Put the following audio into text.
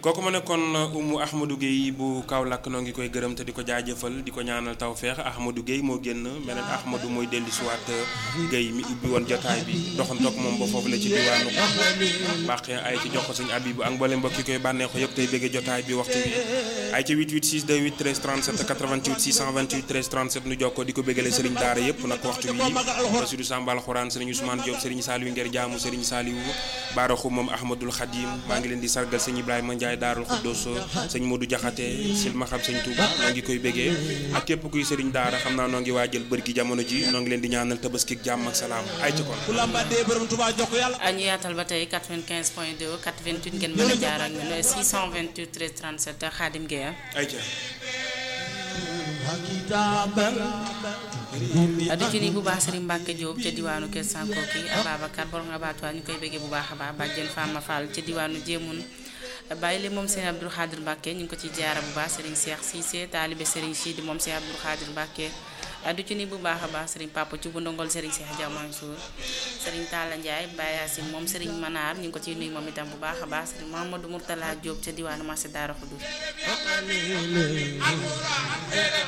kooku ma nekkoon Umu Ahmadou Guèye bu Kaolack noo ngi koy gërëm te di ko jaajëfal di ko ñaanal tawfeex Ahmadou Guèye moo génn beneen Ahmadou mooy dellu si waat Guèye mi ubbi woon jotaay bi doxantoog moom ba foofu la ci diwaanu baax ay ci jox ko sëñ Abibu ak mboolem mbokk yi koy bànneexo yëpp tey bëgge jotaay bi waxtu bi ay ci 88 628 13 37 88 628 13 37 nu jokkoo di ko bëggale sëriñ daara yëpp nag waxtu bi Bassirou Samba Alxuraan sëriñ Ousmane Diop sëriñ Saliou Nger Jaamu sëriñ Saliou Baaraxu moom Ahmadul Khadim maa ngi leen di sargal sëñ Ibrahima Ndiaye Daarul Xuddoos sëñ Modou Jaxate silma xam sëñ Touba noo ngi koy bëggee ak képp kuy sëriñ daara xam naa noo ngi waajal bër gi jamono ji noo ngi leen di ñaanal tabaski jàmm ak salaam ay ci kon ñu yaatal ba tey 95 point 2 88 ngeen mën a jaar ak ñun 628 13 37 Khadim Gueye ay ca di ci ni bu baax Serigne Mbacke Diop ca diwaanu Kër Sankoki Ababacar borom abattoir ñu koy bëggee bu baax a baax bàjjen Fama Fall ca diwaanu Jéemun bàyyi li moom Serigne Abdou Khadir Mbacke ñu ngi ko ci jaara bu baax Serigne Cheikh Cissé taalibe Serigne Sidi moom Serigne Abdou Khadir Mbacke du ci ni bu baax a baax Serigne Papa ci bu ndongol Serigne Cheikh Dia Mansour Serigne Talla Ndiaye Baye Yacine moom Serigne Manar ñu ngi ko ciy nuyu moom itam bu baax a baax Serigne Mamadou Mourtala Diop ca diwaanu marché Daara Khoudou